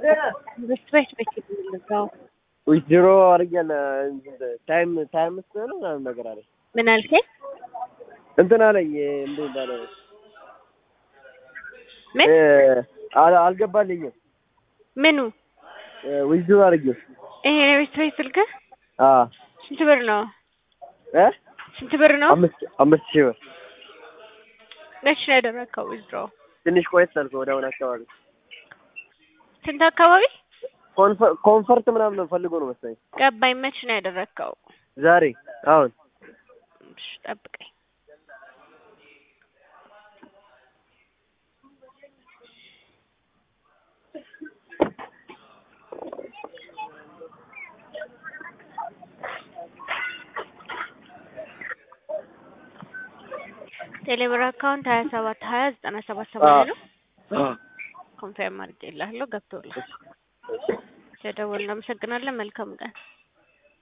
በስት ቤት ቤት የምንገዛው ዊዝድሮ አድርጌያለ ታይም ታይም ስ ነው ምናምን ነገር አለኝ ምን አልከኝ? እንትን አለኝ እንደ ባለ ምን አል- አልገባልኝም ምኑ ዊዝድሮ አድርጌ ይሄ የቤት ቤት ስልክህ አ ስንት ብር ነው? እ ስንት ብር ነው? አምስት አምስት ሺህ ብር መች ነው ያደረግከው? ዊዝድሮ ትንሽ ቆየት አልኩ ወደ አሁን አካባቢ ስንት አካባቢ ኮንፈ- ኮንፈርት ምናምን ነው ፈልጎ ነው መሰለኝ ገባኝ። መች ነው ያደረግከው? ዛሬ አሁን እሺ ጠብቀኝ። ቴሌብር አካውንት ሀያ ሰባት ሀያ ዘጠና ሰባት ሰማንያ ነው። ኮንፌርም አድርጌልሃለሁ ገብቶልሃል። ተደወልን። እናመሰግናለን። መልካም ቀን